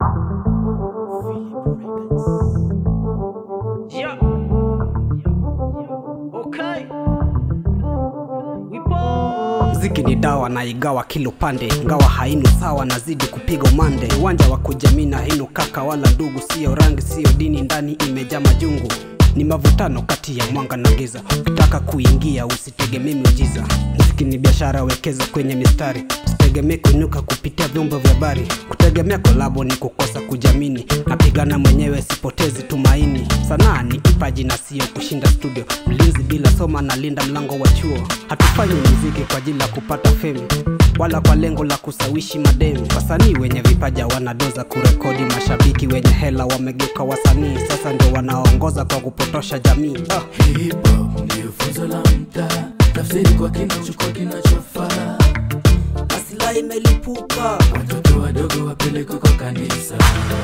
Yeah. Okay. We ball. Mziki ni dawa na igawa kila upande, ngawa hainu sawa, nazidi kupiga umande. Uwanja wa kujamii hainu kaka wala ndugu, sio rangi, sio dini, ndani imejaa majungu. Ni mavutano kati ya mwanga na giza, ukitaka kuingia usitegemee miujiza. Mziki ni biashara, wekeza kwenye mistari, usitegemee kuinuka kupitia vyombo vya habari. Kutegemea kolabo ni kukosa kujamini, napigana mwenyewe, sipotezi tumaini. Sanaa ni kipaji na sio kushinda studio, mlinzi bila soma na linda mlango wa chuo. Hatufanyi muziki kwa ajili ya kupata fame wala kwa lengo la kusawishi mademu. Wasanii wenye vipaja wanadoza kurekodi, mashabiki wenye hela wamegeuka wasanii, sasa ndio wanaongoza kwa kupotosha jamii. Ah. Hip hop ndio funzo la mtaa, tafsiri kwa kina, chukua kinachofaa. Asila imelipuka Watoto wadogo wapelekwe kwa kanisa.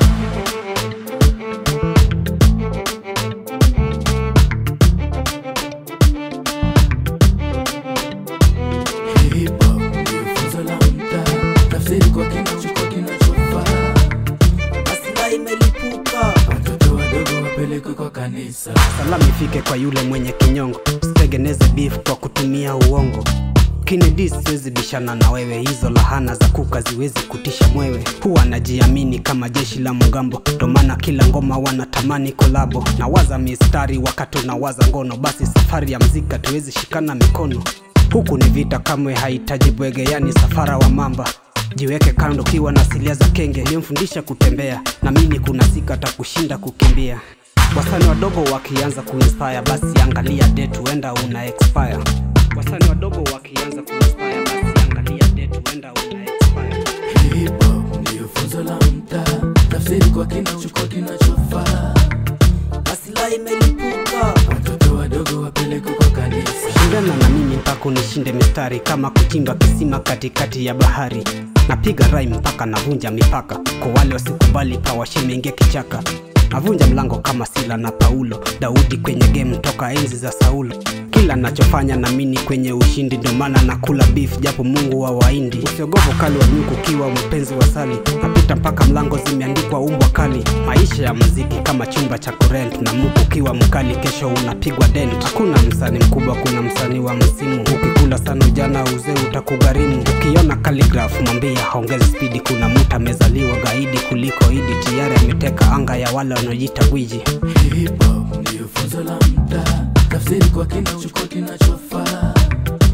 Hip hop ndio funzo la mtaa, tafsiri kwa kina, chukua kinachofaa. Asila imelipuka Watoto wadogo wapelekwe kwa kanisa. salamu ifike kwa yule mwenye kinyongo, usitengeneze beef kwa kutumia uongo. Kennedy siwezi bishana na wewe, hizo lahana za kuka ziwezi kutisha mwewe. Huwa najiamini kama jeshi la mgambo, ndo maana kila ngoma wanatamani kolabo. Nawaza mistari wakati unawaza ngono, basi safari ya mzika tuwezi shikana mikono. Huku ni vita, kamwe hahitaji bwege, yani safara wa mamba jiweke kando kiwa na asilia za kenge niyomfundisha kutembea na mimi kuna siku atakushinda kukimbia wasani wadogo wakianza kuinspire basi angalia date huenda una expire wasani wadogo wakianza kuinspire basi angalia date huenda una expire Hip hop ndio funzo la mtaa, tafsiri kwa kina, chukua kinachofaa. asila imelipuka Watoto wadogo wapelekwe kwa kanisa. shindana na mimi mpaka unishinde mistari kama kuchimba kisima katikati ya bahari napiga rai mpaka navunja mipaka kwa wale wasikubali pawashimeingia kichaka navunja mlango kama sila na paulo daudi kwenye game toka enzi za saulo kila nachofanya namini kwenye ushindi ndio maana nakula beef japo mungu wa waindi usiogopo kali wa nyuku ukiwa mpenzi wa sali napita mpaka mlango zimeandikwa umbwa kali maisha ya muziki kama chumba cha kurent na muku ukiwa mkali kesho unapigwa dent hakuna msanii mkubwa kuna msanii wa msimu ukikula sana ujana uzee utakugharimu ukiona calligraph mwambie haongezi spidi kuna mtu amezaliwa gaidi kuliko idi tayari ameteka anga ya wale wanaojiita gwiji Hip hop ndio funzo la mtaa, tafsiri kwa kina, chukua kinachofaa.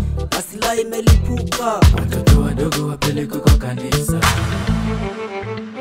asila imelipuka Watoto wadogo wapelekwe kwa kanisa.